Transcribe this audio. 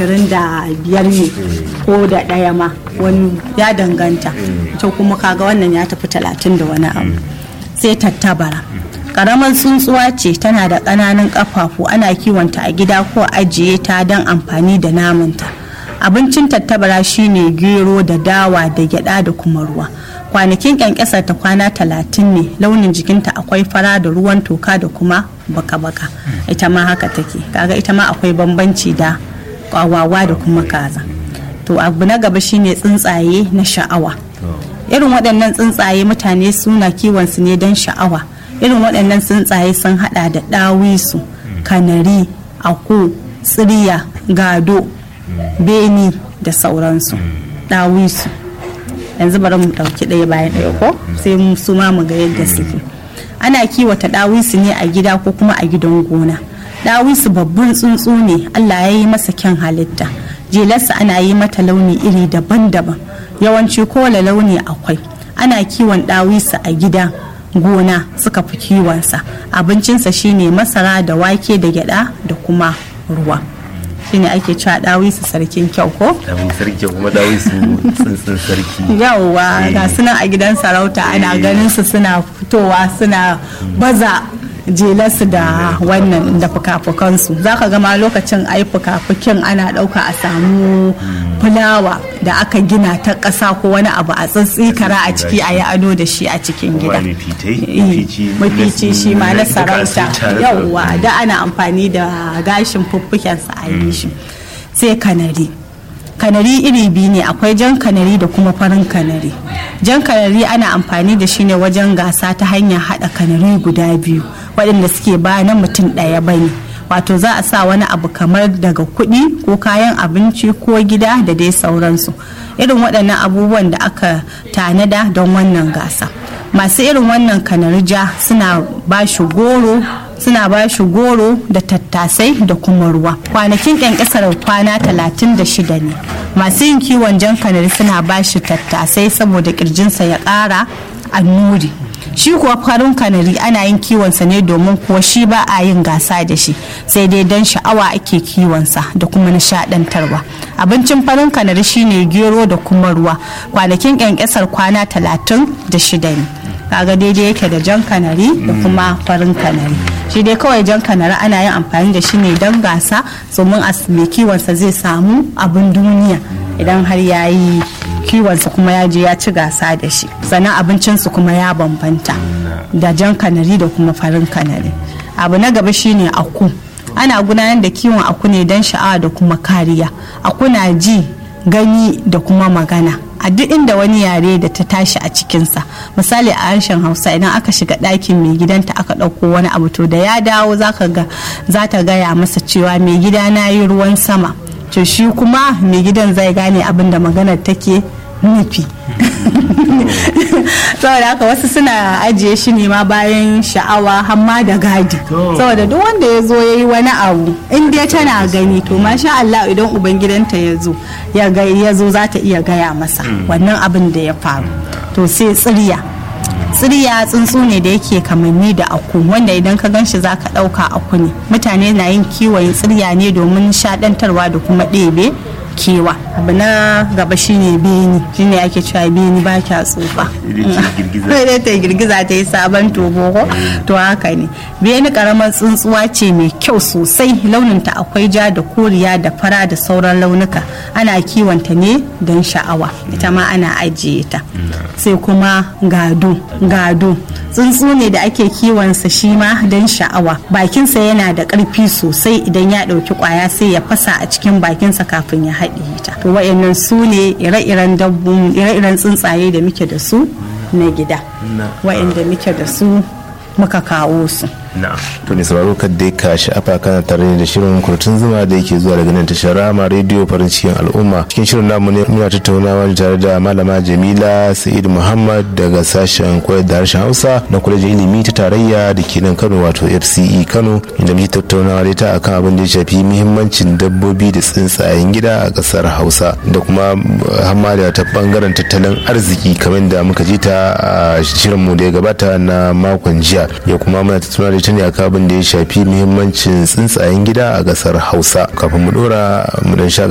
ashirin da biyar ne ko da ɗaya ma wani ya danganta to kuma kaga wannan ya tafi talatin da wani abu sai tattabara karamar tsuntsuwa ce tana da ƙananan ƙafafu ana kiwonta a gida ko ajiye ta don amfani da namanta abincin tattabara shine gero da dawa da gyada da kuma ruwa kwanakin kyankyasar ta kwana talatin ne launin jikinta akwai fara da ruwan toka da kuma baka-baka ita ma haka take kaga ita ma akwai bambanci da kwawawa da kuma kaza to abu na gaba shine tsuntsaye na sha'awa irin waɗannan tsuntsaye mutane suna kiwon su ne don sha'awa irin waɗannan tsuntsaye sun hada da ɗawisu kanari aku tsiriya gado beni da sauransu ɗawisu yanzu bari mu ɗauki ɗaya bayan ɗaya ko sai mu su ma mu ga yadda suke ana kiwata ɗawisu ne a gida ko kuma a gidan gona ɗawisu babban tsuntsu ne allah ya yi masa kyan halitta jelarsa ana yi mata launi iri daban-daban yawanci kowane launi akwai ana kiwon ɗawisu a gida gona suka fi kiwonsa abincinsa shine masara da wake da gyada da kuma ruwa shine ake cewa dawisu sarkin kyau ko? Dawi sarki kuma dawi su tsuntsun sarki. yawwa ga sunan a gidan sarauta ana ganin su suna fitowa suna baza jelarsu da wannan da fuka-fukansu za ka gama lokacin ai fuka-fukin ana ɗauka a samu fulawa da aka gina ta ƙasa ko wani abu a tsitsikara a ciki a yi ado da shi a cikin gida Wani fitai, mafici shi ma na da sarauta kasita. yauwa da ana amfani da gashin fuffukensa a yi shi sai kanari kanari iri biyu ne akwai jan kanari da kuma farin kanari jan kanari ana amfani da shi ne wajen gasa ta hanyar haɗa kanari guda biyu waɗanda suke ba na mutum ɗaya bane wato za a sa wani abu kamar daga kuɗi ko kayan abinci ko gida da dai sauransu irin waɗannan abubuwan da aka tanada don wannan gasa masu irin wannan kanarja suna ba shi goro suna ba shi goro da tattasai da kuma ruwa kwanakin ƙyanƙyasar kwana 36 ne masu yin kiwon jan kanari suna ba shi tattasai saboda ƙirjinsa ya ƙara annuri shi kuwa farin kanari ana yin kiwonsa ne domin kuwa shi ba a yin gasa da shi sai dai don sha'awa ake kiwonsa da kuma nishadantarwa abincin farin kanari shine gero da kuma ruwa kwanakin kyankyasar kwana talatin da shida ne kaga daidai yake da jan kanari da kuma farin kanari shi dai kawai jan kanari ana yin amfani da shi ne don gasa domin a mai kiwonsa zai samu abin duniya idan har ya yi kiwonsa kuma ya je ya ci gasa da shi sannan abincinsu kuma ya bambanta da jan kanari da kuma farin kanari abu na gaba shine aku ana gudanar da kiwon aku ne don sha'awa da kuma kariya aku na ji gani da kuma magana a duk inda wani yare da ta tashi a cikinsa misali a harshen hausa idan aka shiga ɗakin mai gidanta aka ɗauko wani abu to da ya dawo za ta gaya masa cewa mai gida na yi ruwan sama to shi kuma mai gidan zai gane abin da maganar take nufi saboda haka wasu suna ajiye shi ne ma bayan sha'awa hamma da gadi saboda duk wanda ya zo ya yi wani abu in dai tana gani to masha Allah idan ubangidanta ya zo ya zo za ta iya gaya masa wannan abin da ya faru to sai tsirya tsirya tsuntsu ne da yake kamanni da aku wanda idan ka gan shi za ka ɗauka aku ne mutane na yin kiwon tsirya ne domin nishaɗantarwa da kuma ɗebe kewa abu na gaba shine beni shine ake cewa beni ba kya tsufa sai ta girgiza ta yi sabon tobo ko to haka ne beni karamar tsuntsuwa ce mai kyau sosai launinta akwai ja da koriya da fara da sauran launuka ana kiwonta ne don sha'awa ita ma ana ajiye ta sai kuma gado gado tsuntsu ne da ake kiwonsa shi ma don sha'awa bakinsa yana da ƙarfi sosai idan ya ɗauki ƙwaya sai ya fasa a cikin bakinsa kafin ya haɗiye ta to wa'annan su ne ire-iren dabbun ire-iren tsuntsaye da muke da su na gida wa'anda muke da su muka kawo su to ne sauraro kad dai ka sha'afa kana tare da shirin kurtun zuma da yake zuwa daga nan tashar rama rediyo farin cikin al'umma cikin shirin namu ne muna tattaunawa tare da malama jamila sa'id muhammad daga sashen koyar da harshen hausa na kwalejin ilimi ta tarayya da ke nan kano wato fce kano inda muke tattaunawa da ita akan abin da ya shafi muhimmancin dabbobi da tsuntsayen gida a kasar hausa da kuma hamada ta bangaren tattalin arziki kamar da muka ji ta a shirinmu da ya gabata na makon jiya ya kuma muna tattaunawa da ita ne akan abin da ya shafi muhimmancin tsuntsayen gida a kasar hausa kafin mu dora mu dan sha